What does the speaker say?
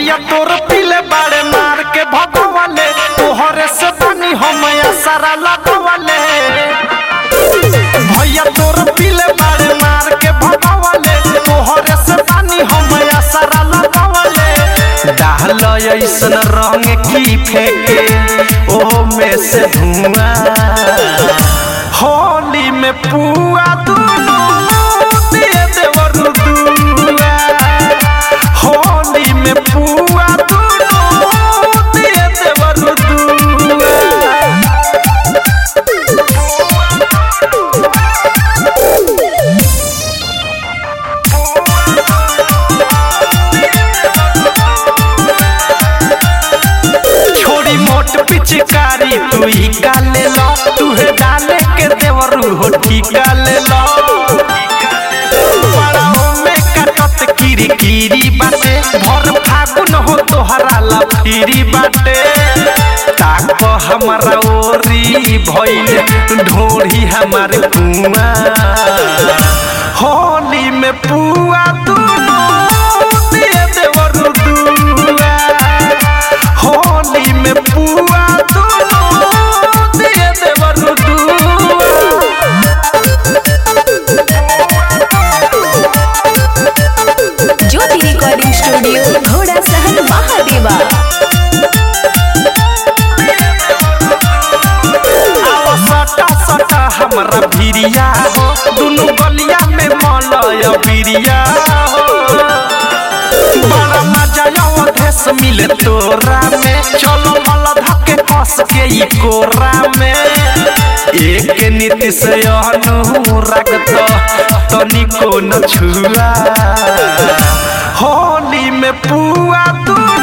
भैया तोर पीले बाड़े मार के भगवाले तोहरे से पानी हम सारा लगवाले भैया तोर पीले बाड़े मार के भगवाले तोहरे से पानी हम सारा लगवाले डाल ऐसन रंग की फेंके ओ में से धुआं होली में पुआ दुनू दिए देवर दुआ होली में पुआ दुनू दिए देवर दुआ छोड़ी मोट पिचकारी तू ही काले लो तुहे डाले के देवरू हो ठीका ले लो बड़ाओ में कटत किरी किरी बाटे भर फागुन हो तोहरा ला फिरी बाटे ताक हमारा ओरी भइल ढोरी हमारे कुआ होली में पुआ दुनू दिए देवरू दुआ होली में पुआ दुनू दिए देवरू दुआ ज्योति रिकॉर्डिंग स्टूडियो घोड़ा सहन महादेवा आओ सटा सटा हमरा भिरिया हो दुनु गलिया में मलय बिरिया हो बड़ा मजा आओ देश मिले तोरा में चलो मल धके कस के ई कोरा में एक नीति से अनुराग तो तनिको न छुआ होली में पुआ तू